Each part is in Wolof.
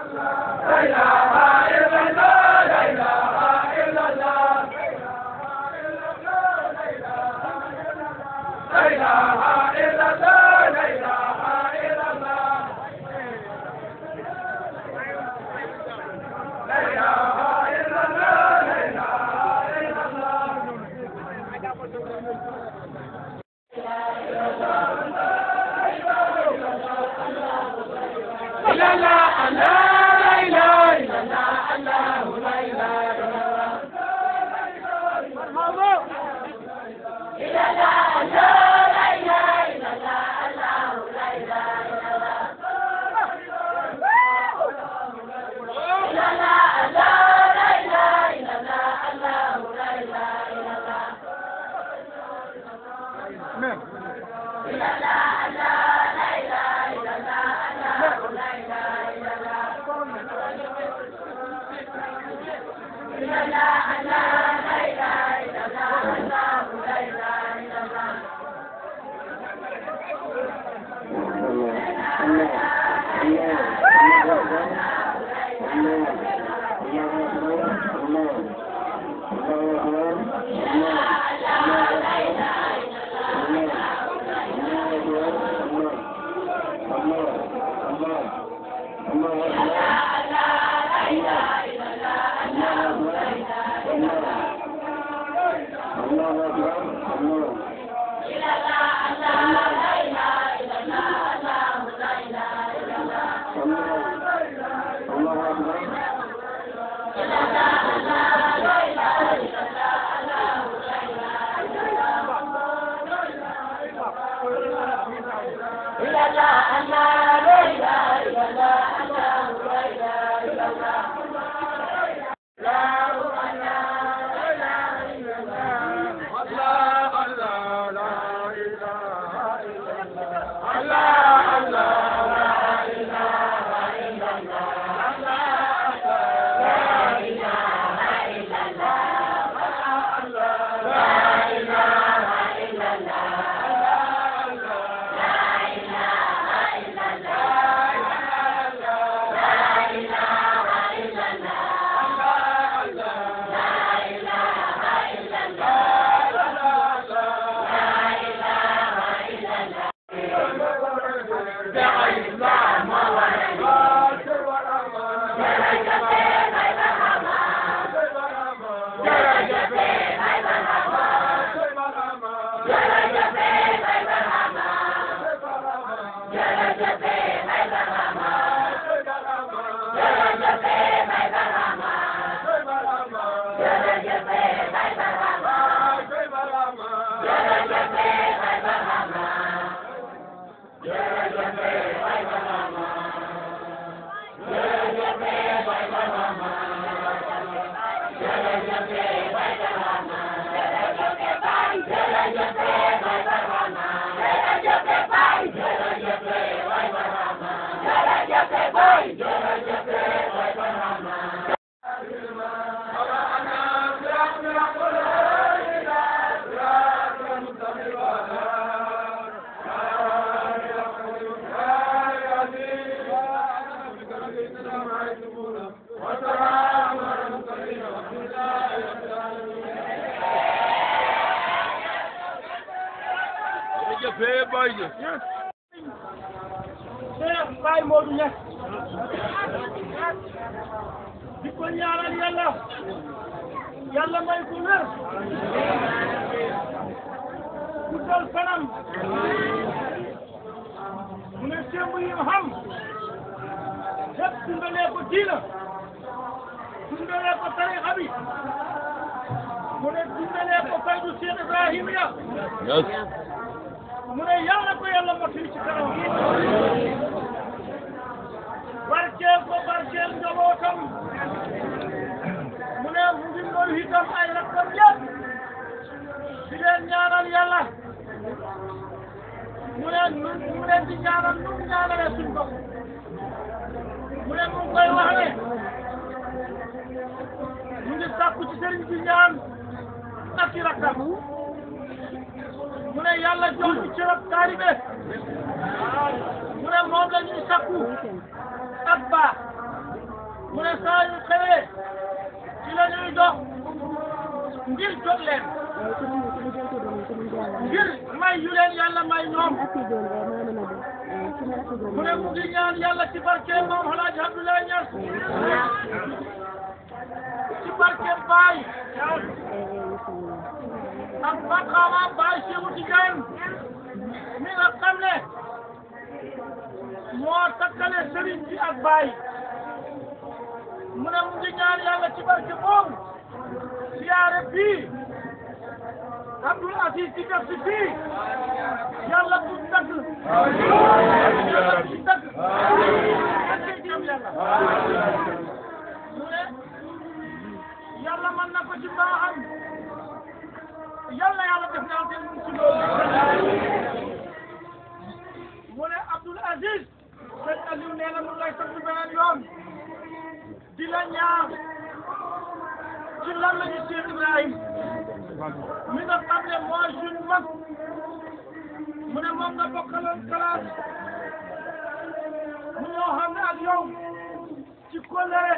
Cheikh Baye Modou Niass di ko ñaanal yàlla yàlla may ko wér guddal fanam mu ne sémb yi mu xam lépp dundalee ko diina dundalee ko tarixa bi mu ne dundalee ko faydu Cheikh Ibrahima ya mu ne yàlla ko yàlla mottali ci kanam barkeel ko barkeel njabootam mu ne mu ngi noonu itam ay rakkam yëpp di leen ñaanal yàlla mu ne nu mu leen di ñaanal nu mu ñaanalee suñu bopp mu ne mu ngi koy wax ne mu ngi sàkku ci sëriñ bi ñaan ak ci rakkam mu ne yàlla jox ñu cërëb taalibe mu ne moom la ñuy sakku ak baax mu ne saa yu xëyee ci la ñuy dox ngir jot leen ngir may yu leen yàlla may ñoom mu ne mu ngi ñaan yàlla ci barke moom Alaaji Abdoulaye Niass ci barke Baye ak maqaama Baye Cheikhou Tidiane mi nga xam ne moo takkale sëriñ bi ak Baye mu ne mu ngi ñaan yàlla ci barke boobu siyaare bii Abdoul Aziz di def si fii yàlla bu dagg yàlla bu dagg ak jëm yàlla mu ne yàlla mën na ko ci baaxam yàlla yàlla def naa seen ci loolu mu ne Abdoul Aziz sëñ Aliou nee na mu lay sant beneen yoon di la ñaax ci lan la ñu Cheikh Ibrahim mi nga xam ne mooy suñu mag mu ne moom nga bokkaloon classe mu ñoo xam ne ak yow ci kóllëre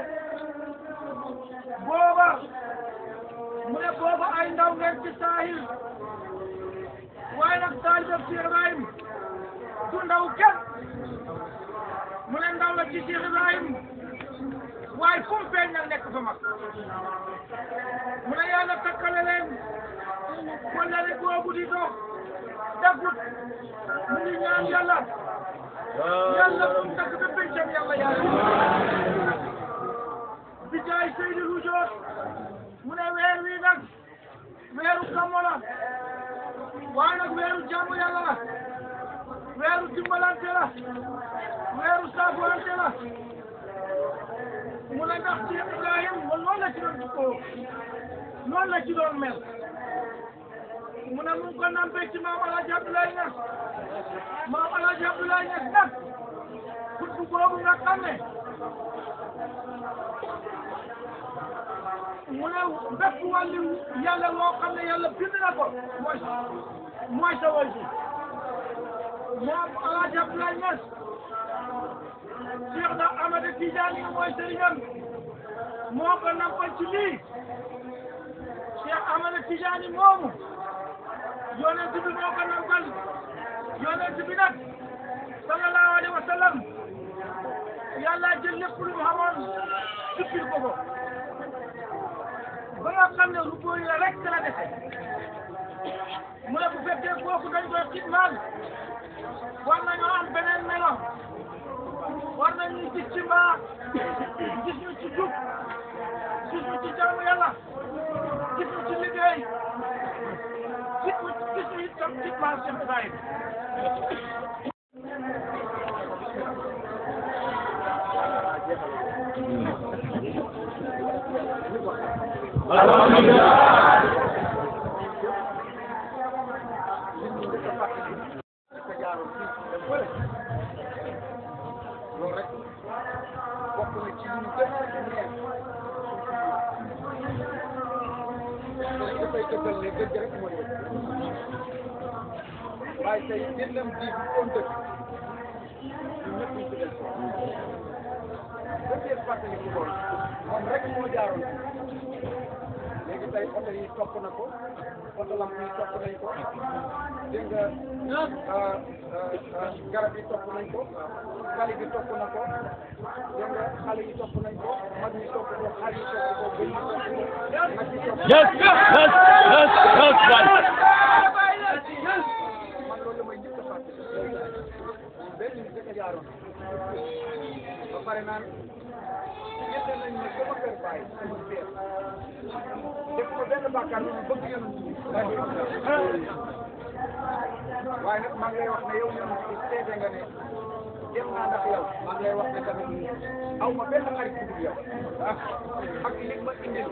booba mu ne booba ay ndaw ngeen ci saahir waaye nag taalibe Cheikh Ibrahim du ndaw kenn mu ne ndaw la ci Cheikh Ibrahim waaye fu mu feeñ nag nekk fa mag mu ne yàlla takkale leen kóllëre boobu di dox daggut mu ngi ñaan yàlla yàlla bu mu dagg ba pencam yàlla yàlla bi jaay Seydi Rujoot mu ne weer wi nag weeru kamo la waaye nag weeru jaamu yàlla la weeru dimbalante la weeru saafuwante la mu ne ndax Cheikh Ibrahim moom noonu la ci doon jukkoo noonu la ci doon mel mu ne mu ngi ko nampee ci maam El Hadj Abdoulaye Niass maam El Hadj Abdoulaye Niass nag kutbu boobu nga xam ne mu ne bépp wàllu yàlla loo xam ne yàlla bind na ko mooy mooy sa wàllu maam El Hadj Abdoulaye Niass Cheikh na Ahmada Tidiane mooy sëriñam moo ko nampal ci lii Cheikh Ahmada Tidiane moomu yonent bi moo ko nampal yonent bi nag sallallahu alayhi wa sallam yàlla jël lépp lu mu xamoon suppil ko ko ba nga xam ne lu bëri la rek la dese mu ne bu fekkee kooku dañ koy xidmaal war nañoo am beneen melo war nañu gis ci mbaax gis ñu ci jub gis ñu ci jaamu yàlla gis ñu ci liggéey gis ñu gis ñu itam ci maam Cheikh Ibrahim loolu rek bokk na ci ñu gën a neex dañ dafay dëggal ne dëgg rek mooy dëgg waaye tey jëndam ji bu doon dëgg ñun ñëpp ñu ci des dëgg fàttali ko loolu moom rek moo jaaroon léegi tey oto yi topp na ko oto lamp yi topp nañ ko dégg nga garab yi topp nañ ko xale bi topp na ko dégg nga xale yi topp nañ ko mag ñi topp ko xale yi topp ko bëy yi topp ko nag yi topp ko Yes, yes, yes, yes, right. man loolu la may njëkk a fàttali benn nit rek a jaaroon ba pare naan ñett nañ ne sama kër bàyyi sama seer def ko benn bàkkaar lu bëgg yonent bi waaye nag maa ngi lay wax ne yow yonent bi seede nga ne dem naa ndax yow maa ngi lay wax ne tamit aw ma benn xarit bu dul yow ak li ma indil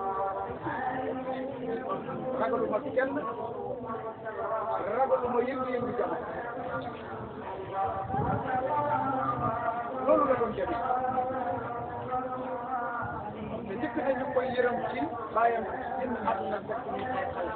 ragaluma kenn ragaluma yëngu-yëngu jamono loolu la doon jabi te njëkk nañu koy yërëm ci bàyyam génn àdduna fekk ñu ay xale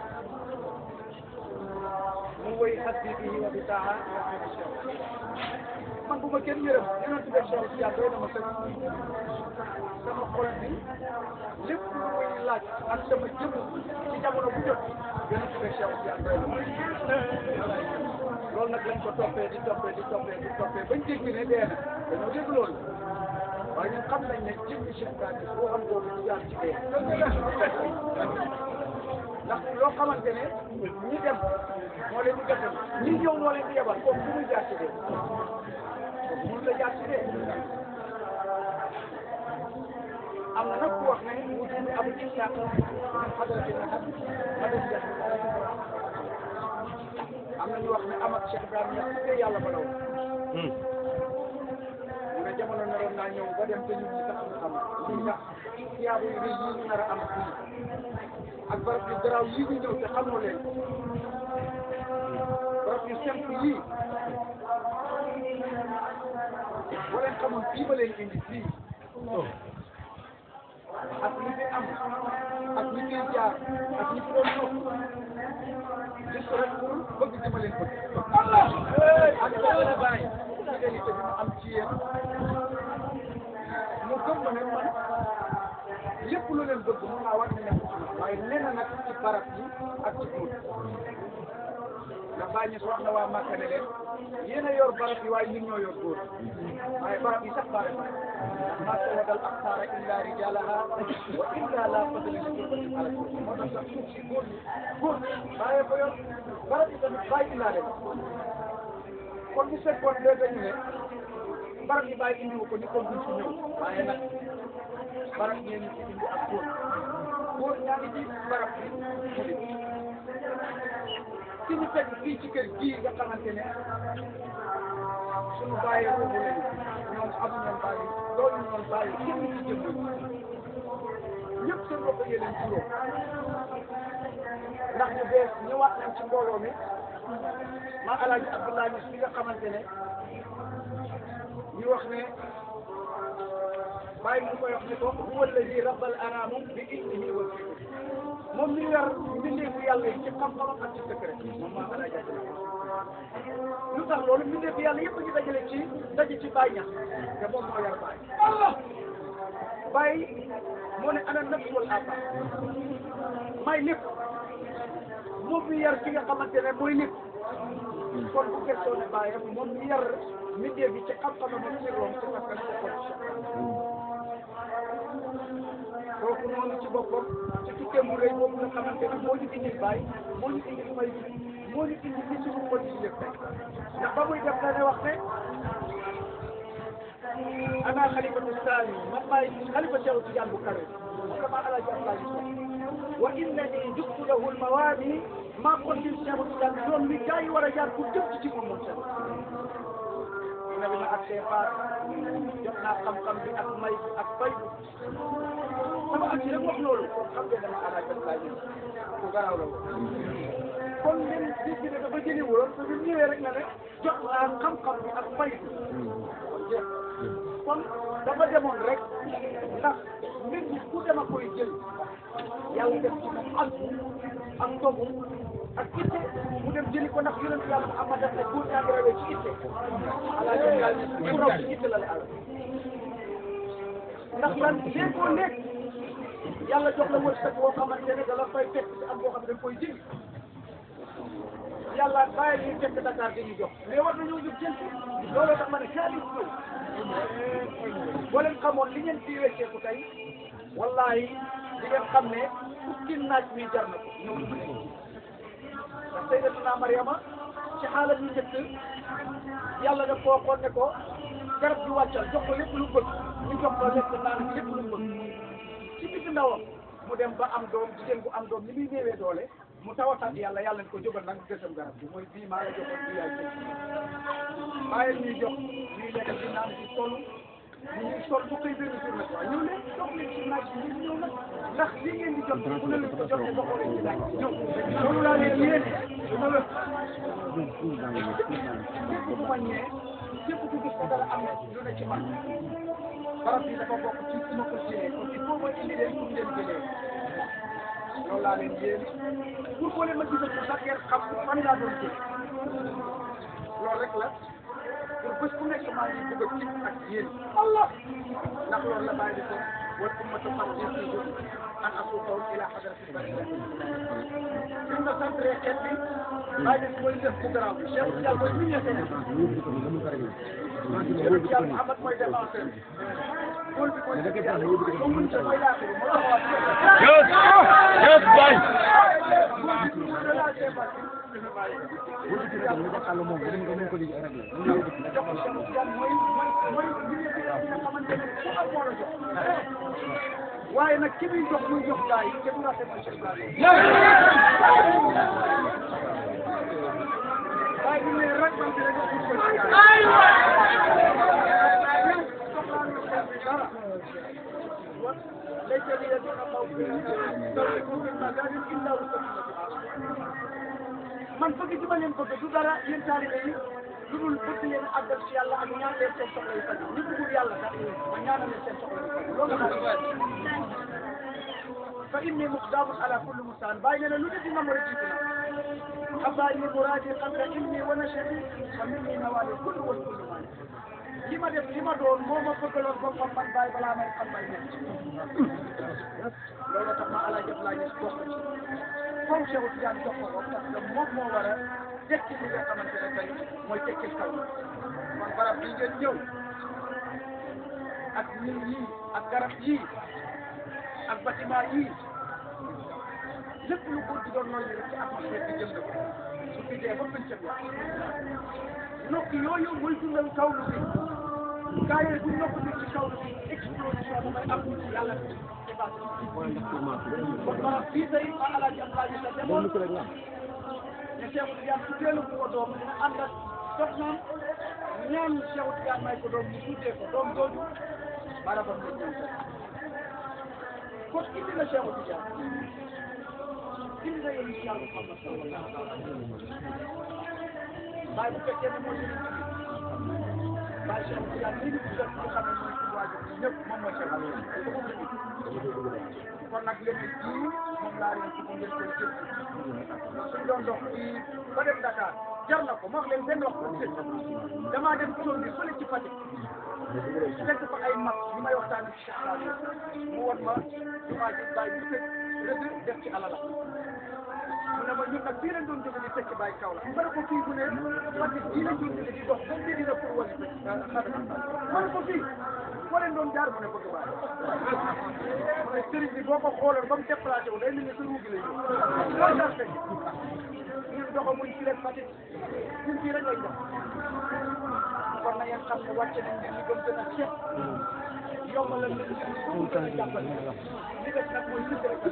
mu woy xasbi bihi wa bi taaha man bu ma kenn yërëm yonent bi Cheikh Siya doy na ma sëkk sama xol bi lépp lu muy laaj ak sama jëmm ci jamono bu jot gën a tuddee Cheikh Tidiane loolu nag lañ ko toppee di toppee di toppee di toppee bañ dégg ne dee na dañoo dégg loolu waaye ñun xam nañ ne jëmmi Cheikh Tidiane boo xam boobu du jaar ci dee ndax loo xamante ne ñi dem moo leen di gësam ñi ñëw moo leen di yebal kooku fu muy jaar ci dee kooku mënut a jaar ci dee am na nag ku wax ne mu tudd Abu Ishaq min hadrati Nahab hadrati am na ñu wax ne am ak Cheikh Ibrahima ñax ci yàlla ba law mu ne jamono naroon naa ñëw ba dem te ñun ñi sax ñu xam lii ndax tiyaabu yi rëy yi ñu nar a am fii ak barab yu garaaw yii ñu ñëw te xamoo leen barab yu simple yii boo leen xamoon fii ba leen indi fii ak li fi am ak li fiy jaar ak ñi fi doon ñëw juste rek pour bëgg di ma leen bëgg ak la bàyyi fidélité bi mu am ci yéen mu gëm ma ne man lépp lu leen bëgg mun naa war ne nekk ci man waaye nee na nag ci barab yi ak ci góor ndax bàyyi ñu wax na waa Màkka ne leen yéen a yor barab yi waaye ñun ñoo yor góor waaye barab yi sax bare bare ma tawada al aqtaara illa rijalaha wa illa la fadla li jurbatin ala moo tax sax suuf si góor ñi góor bàyyee ko yor barab yi tamit bàyyi illaa leen kon bu fekkoon dee dañu ne barab yi bàyyi indiwu ko ni kon duñ ci ñëw waaye nag barab ngeen ci indi ak góor góor ñaa ngi ci barab bi mu di ki ñu fekk fii ci kër gii nga xamante ne suñu bàyyi ruubu leen ñoom amuñu woon bàyyi loolu ñu woon bàyyi kenn ci jëm ñëpp seen bopp yee leen juróom ndax ñu bees ñëwaat nañ ci mbooloo mi ma alaaji Abdoulaye Niass bi nga xamante ne ñu wax ne bàyyi mu koy wax ne ko huwa alladi rabbal anaamu bi ilmihi wa fikri moom mi yor mbindeefu yàlla yi ci xam-xamam ak ci secret moom maa alaaji Abdoulaye lu tax loolu mbindeefu yàlla yëpp a ngi dajale ci daje ci Baye Niass te moom moo yor Baye Allah Baye moo ne ana nafs wal aba may lépp moom mi yar ki nga xamante ne mooy lépp kon bu question ne bàyyam moom mi yar mbindeef yi ci xam-xamam ak ci room ci askan ko kon kooku noonu ci boppam ci tukkeem bu rëy boobu nga xamante ne moo ñu indil bàyyi moo ñu indil may bi moo ñu indil li suñu xol yi yëpp ndax ba muy def la ne wax ne ana xalifatu saani man maay xalifa Cheikh Tidiane bu kawe moom la maa alaaji Abdoulaye wa innani juktu lahu lmawaadi maa kontil Cheikh Tidiane yoon wi gaa yi war a jaar pour jëm ci ci moom moom Cheikh na bi ma ak see faat jot naa xam-xam bi ak may bi ak fay bi sama ak si rek wax loolu kon xam ngeen dama alaaji Abdoulaye ku garaaw la kon leen gis bi ne dafa jëli woon te bi mu ñëwee rek na ne jot naa xam-xam bi ak fay bi kon jeex kon dafa demoon rek ndax mbir mi ku dema koy jël yàlla def ci moom ak ak ndogu ak itte mu dem jëli ko ndax yonent yàlla Muhammad daf ne góor ñaa ngi rawee ci itte alaa jëm daal ku raw ci itte la la àll ndax lan léegoo léeg yàlla jox la wërsëg boo xamante ne da la fay fekk ci am boo xam ne da nga koy jëli yàlla bàyyi ñuy fekk Dakar di ñu jox mais war nañoo jóg jël looloo tax ma ne xaalis ñëw boo leen xamoon li ngeen fi wecceeku tey wallahi di ngeen xam ne fukki naaj mi jar na ko ñëw ndax sayyidatuna Mariama ci xaalat yu njëkk yàlla daf koo xool ne ko garab gi wàccal jox ko lépp lu bëgg ñu jox ko lekk naan lépp lu bëgg ci digg ndawam mu dem ba am doom jigéen bu am doom ni muy néewee doole mu tawatat yàlla yàlla ne ko jógal nag gësam garab bi mooy bii maa la joxoon bii yaay jël bàyyil ñuy jox ñuy lekk di naan di sol ñu ngi sol bu koy benn journée quoi ñëw leen jox leen ci naaj bi ñëw nag ndax li ngeen di jot bu ne leen ko jotee ba xoolee ci naaj ñëw loolu laa leen yéen dina la képp ku ma ñee képp ku gis ko dara am na lu ne ci man barab bi dafa bokk ci su ma ko jëlee kon il faut ma indi leen pour ngeen jëlee loolu laa leen yéen pour boo leen ma gisal ko sax ngeen xam fan laa doon jël loolu rek la pour bés bu nekk maa ngi bëgg a kii ak yéen Allah ndax loolu la bàyyi di ko wal ummatu qad yasidu an asuqahum ila hadratil bari suñ ma centré xeet bi bàyyi di mooy def bu garaaw bi Cheikh Tidiane mooy milieu Sénégal Cheikh Tidiane Mouhamad mooy défenseur góol bi mooy def yàlla moom mën sa mooy laaxiri moo tax waa Just, just one. waaye nag ki muy jox muy jox gaa yi kenn du rafet na Cheikh Ibrahima waaye bu ne rek man de rek pour ko ci gaa yi ليس ليدون خوف تولكم من مكان الا وسكنة man bëgg ci ma leen bëgg du dara yéen taalibe yi lu dul bëgg leen àggal ci yàlla ak ñaan leen seen soxla yu faj ñu bëggul yàlla sax ma ñaanal leen seen soxla yu faj loolu la fa inni muqdamun ala kulli mustaan bàyyi ne ne lu ne dina mën a jiitu na xabaari muraadi qabla ilmi wa nashati fa minni nawaali kullu wal kullu maani li ma def li ma doon moo ma bëggaloon boppam man bàyyi balaa may xam bay nekk loolu tax ma ala jëf laa gis bokk ci comme Cheikh Tidiane jox ko ko parce que moom moo war a tekki li nga xamante ne tey mooy tekkil kaw kon barab bi ngeen ñëw ak nit yi ak garab yii ak bâtiment yii lépp lu ko di doon noyyi rek ci atmosphère bi jëm na ko su fi dee ba pëncëm ya nokk yooyu mooy dundal kaw lu bi gaa yooyu bu nokk bi ci kaw lu bi explosion bu may am yàlla kon barab fii tey ma alaaji Abdoulaye sa demoon ne Cheikh Tidiane su teelu ko doom dina ànd ak soxnaam ñaan Cheikh Tidiane may ko doom mu tuddee ko doom jooju barabam la ñëw kon indi na Cheikh Tidiane indi na yéen yàlla Muhammad sallallahu alayhi wa sallam waaye bu fekkee ne mooy yeneen bi waaye Cheikh Tidiane li ñu tuddal ñu xam ne mooy suñu waajur ñëpp moom mooy Cheikh kon nag léegi jii moom laa leen ci ngeen koy jël suñ doon dox fii ba dem Dakar jar na ko ma wax leen benn wax bu tëj damaa dem tool bi fële ci Fatick fekk fa ay mag ñi may waxtaan ci Cheikh Saliou mu won ma jumaa ji bàyyi bu tëj rëdd def ci alala mu ne ma ñun nag fii lañ doon jóge di tekki bàyyi kaw la ma ne ko fii bu ne Fatick fii lañ doon jóge di dox ba mbiri na pour wali xadra ma ne ko fii foo leen doon jaar mu ne bëgg bàyyi mu ne sëriñ bi boo ko xooloon ba mu déplacé wu day mel ni sa ruugi lay ñëw loolu daal fekk ñun doxamuñ ci leen Fatick ñun fii rek lañ dox kon na ngeen xam ne wàcce nañ leen li gën gën a ceeb yombalal leen ko gën a jàppal li des nag mooy sëdd rek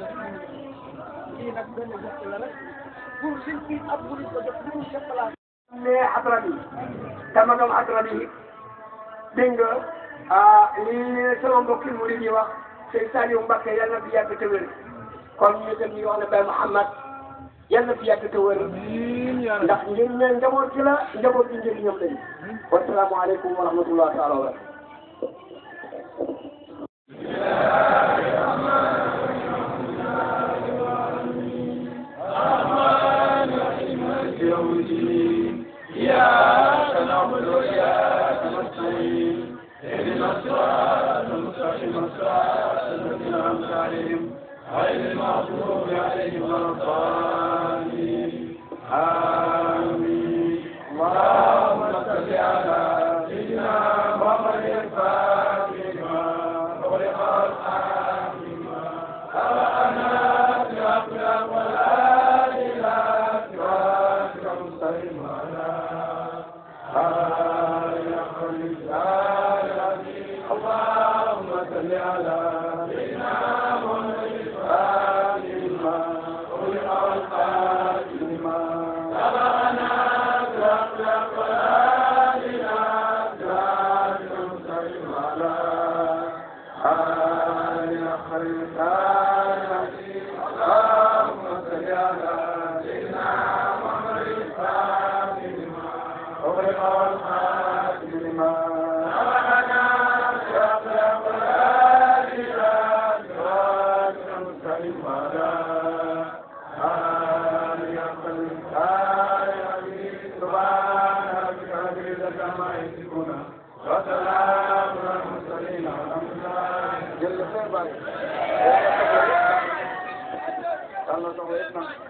lii nag benn geste la rek pour liñ fi ab bu ko jox lu dul déplacé mais xadra bi dama doon xadra bi dégg nga ah lii sama mbokki murid yi wax sëñ Saliou Mbacke yal na fi yàgg te wér kon ñu dem ñu wax ne Baye Mouhamad yal na fi yàgg te wér ndax ngir ne njaboot gi la njaboot gi njëriñam lañu wasalaamaaleykum wa rahmatulah taala wa barakatuh Subhana rabbika rabbil izzati amma yasifun jërëjëf Seydou Ba daal na soxla yëpp nag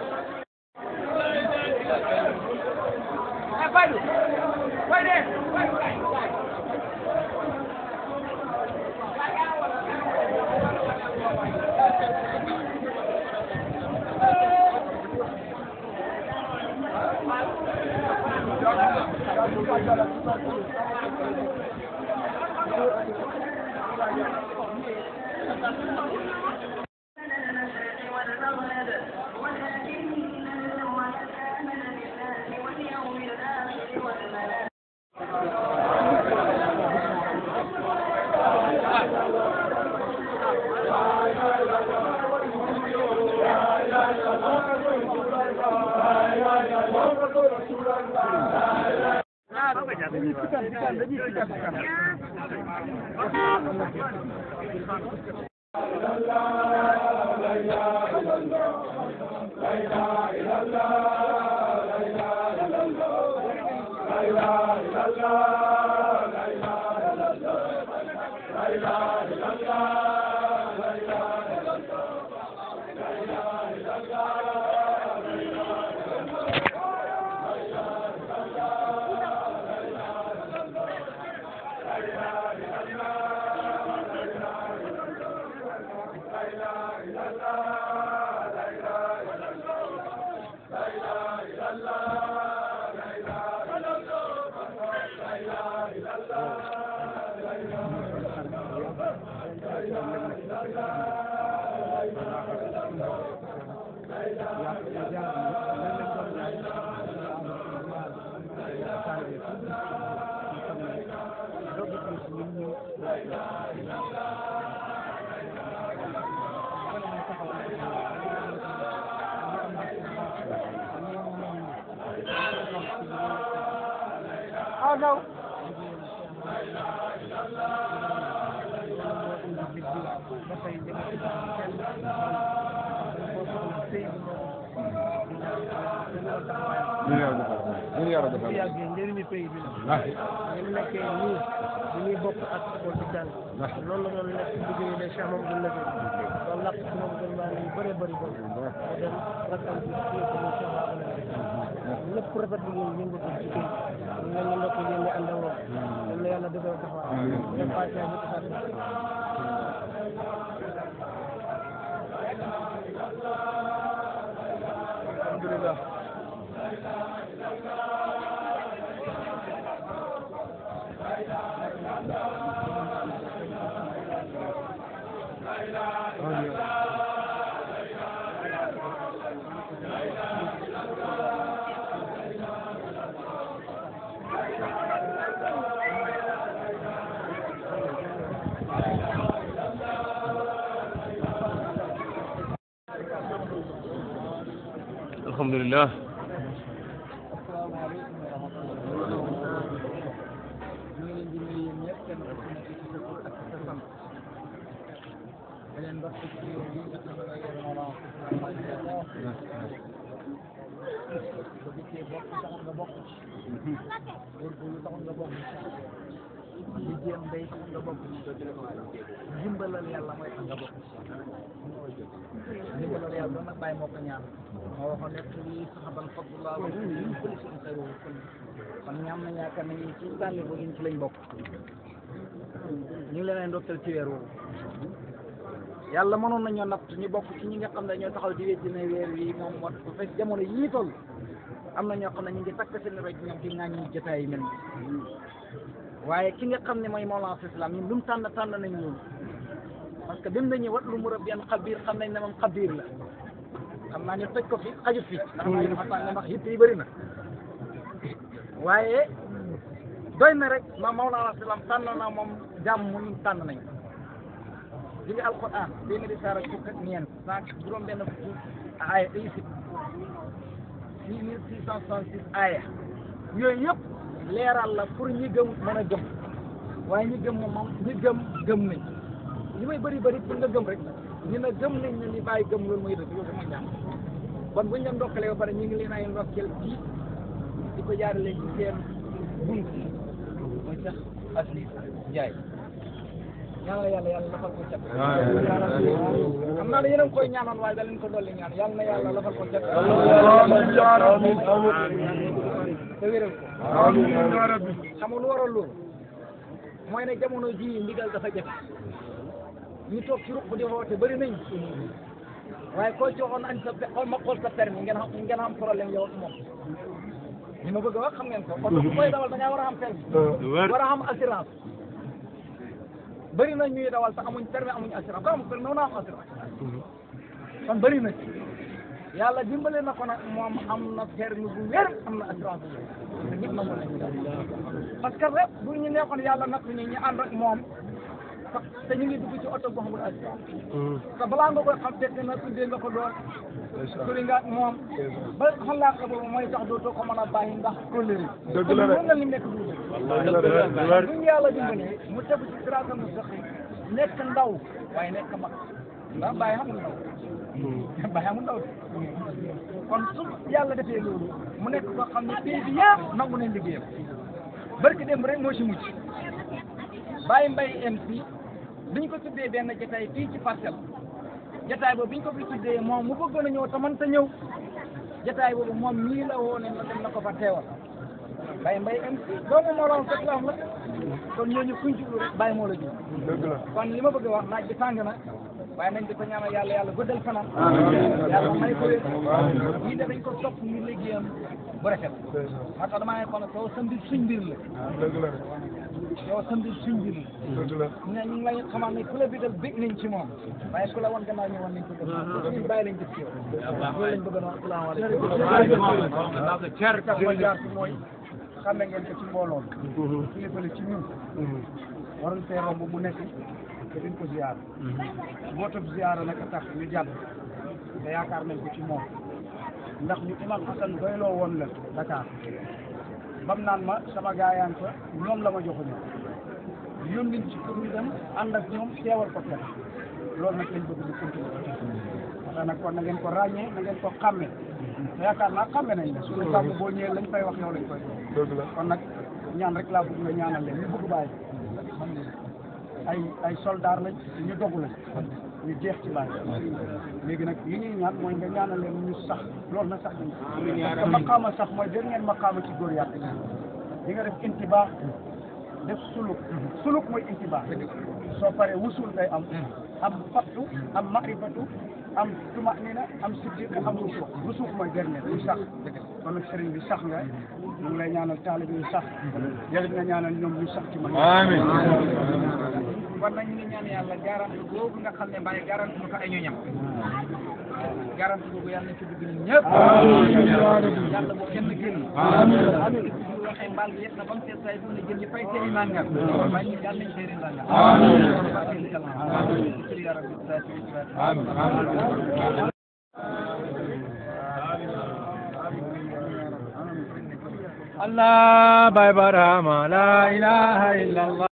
Oh no. ñu yàlla defal ñu yàlla defal yàggee njëriñu pays bi la ah ñu nekkee nii bi ñuy bokk ak école di jàng loolu la doon nekk liggéey ne Cheikh Mamadou Lefé doon làkk ci moom gën maa yu bëree bëri bëri mu dem rakkam bi fii ko muy Cheikh Mamadou Lefé lépp rafet bi ngeen yëngatu ci kii ñu leen di nekk yéen ñi ànd ak moom yal na yàlla defal taxawaay dem Fatia ñu tasaat alhamdulilah alhamdulilah ñu ngi leen di nuyu yéen ñëpp kenn ku ci nekk ci sa tur ak sa sant da leen ndox ci réew bi nga xam ne mooy yore Mawlana ba dikkee bokk taxul nga bokk ci góorgóorlu taxul nga bokk ci li jéem day taxul nga bokk ci dimbalal yàlla mooy tax nga bokk ci dimbalal yàlla nag bàyyi moo ko ñaan moo waxoon nekk lii saxaban fadlullah wa ñu bëri suñu xayru kon ñaam na yaakaar nañu ci tànni bu ci lañ bokk ñu ngi leen ay ndokkeel ci weer woowu yàlla mënoon nañoo natt ñu bokk ci ñi nga xam ne ñoo taxaw di wécc ne weer wi moom moo bu fekk jamono yii toll am na ñoo xam ne ñu ngi takk seen rek ñoom ci ŋàññi jotaay yi mel nii waaye ki nga xam ne mooy Mawlana Islam ñun lu mu tànn tànn nañ ñun parce que bim nañu wat lu mu rab yan xabiir xam nañ ne moom xabiir la xam naa ñu toj ko fi xajut fi ndax mooy dafa tànn ndax yitt yi bëri na waaye doy na rek ma Mawlana Islam tànn na moom jàmm mu ñun tànn nañ li nga alquran téeméeri saar ak fukk ak ñeent cent juróom benn fukki aaya isib six mille six cent soixante six aaya yooyu yëpp leeral la pour ñi gëm mën a gëm waaye ñi gëm moom moom ñi gëm gëm nañ li may bëri bëri pour nga gëm rek ñu ne gëm nañ ne ni bàyyi gëm loolu mooy dëgg loolu mooy jàmm kon buñ leen ndokkalee ba pare ñu ngi leen ay ndokkeel ci di ko jaarale ci seen bunt mooy sax asli Njaay ñaanal yàlla yàlla lafal ko cat xam naa ne yéen a ngi koy ñaanoon waaye da leen ko dolli ñaan yàlla na yàlla lafal ko cat te wéral ko xam nga lu waral loolu mooy ne jamono ji ndigal dafa jafe ñu toog ci ruq di woote bëri nañ waaye koo joxoon añ sa xool ma xool sa permis ngeen xam ngeen am problème yow ak moom li ma bëgg a wax xam ngeen ko oto bu koy dawal da ngaa war a am permis war a am assurance bëri na ñuy dawal te amuñ permis amuñ assurance ko amul permis noonu am assurance kon bëri na ci yàlla dimbale na ko nag moom am na permis bu wér am na assurance bu wér te ñëpp nangu nañ parce que rek bu ñu nekkoon yàlla natt ñu ñu ànd ak moom te ñu ngi dugg ci oto boo xamul assurance te balaa nga koy xam fekk na tuddee nga ko doon sori nga ak moom ba xalaat ko boobu mooy tax dootoo ko mën a bàyyi ndax kóllëre Dëgg la de. mën na li nekk du dëgg bu ñu yàlla dimbalee mu tegu ci siraatal mustaqim nekk ndaw waaye nekk mag ndax bàyyi xamul ndaw bàyyi xamul ndaw kon su yàlla defee loolu mu nekk koo xam ne pays bi yëpp nangu nañ liggéeyam barki dem rek moo ci mucc bàyyi mbay MC biñ ko tuddee benn jotaay fii ci parcelle jotaay boobu biñ ko fi tuddee moom mu bëggoon a ñëw te mënta ñëw jotaay boobu moom mii la woo ne na dem na ko fa teewal bàyyi mbay MC doomu moo la woon fekk la am la kon ñooñu kuñ jublu rek bàyyi moo la jub dëgg la kon li ma bëgg a wax naaj bi tàng na waaye nañ di ko ñaanal yàlla yàlla guddal fanam yàlla may ko wér ñii de dañ ko topp ñu liggéeyam bu rafet moo tax damaa ne kon soo sa mbir suñ mbir la dëgg la yow sa mbir suñ mbir la dëgg la ñu ne ñu ngi lay xamal ne ku la bigal bég nañ ci moom waaye ku la woon gannaaw ñëwoon nañ ko def ñun bàyyi lañ def ci yow loolu lañ bëgg a wax asalaamaaleykum cer tax ma jaar ci mooy xame ngeen ko ci mbooloo mi kilifa la ci ñun waroon fee romb mu nekk te duñ ko ziyaar bootab ziyaara nag a tax ñu jàdd te yaakaar nañ ko ci moom ndax ñu imam Hasan doyloo woon la Dakar bam naan ma sama gaayaan fa ñoom la ma joxuñu yónniñ ci pour ñu dem ànd ak ñoom teewal ko kenn loolu nag lañ bëgg di continuer ndax nag kon na ngeen ko ràññee na ngeen ko xàmme te yaakaar naa xàmme nañ la suñu kàddu boo ñëwee lañ fay wax yow lañ koy wax dëgg la kon nag ñaan rek laa bëgg nga ñaanal leen ñu bëgg bàyyi ay ay soldaar lañ ñu dogu lañ ñu jeex ci bàyyi léegi nag li ñuy ñaan mooy nga ñaanal leen ñu sax loolu na sax nañ parce que maqaama sax mooy dégg ngeen maqaama ci góor yàlla di nga def intibaax def suluk suluk mooy intibaax soo paree wusul day am am fattu am marifatu am tumanina am siddiq am rusuux rusuux mooy dernier ñu sax kon nag sëriñ bi sax nga ñu ngi lay ñaanal taalib yi sax yow it nga ñaanal ñoom ñu sax ci man amiin kon nag ñu ngi ñaan yàlla garanti boobu nga xam ne mbaay garanti mu ko ay ñoñam garanti boobu yàlla na ci dugg ñun ñëpp yàlla bu kenn génn amiin bu waxee mbaal bi yëpp na ba mu seet say dund jël ñu fay seen i nangam waaye ñu yàlla nañ seen i nangam amiin ya rabbi Allah Bye Barama La ilaha illallah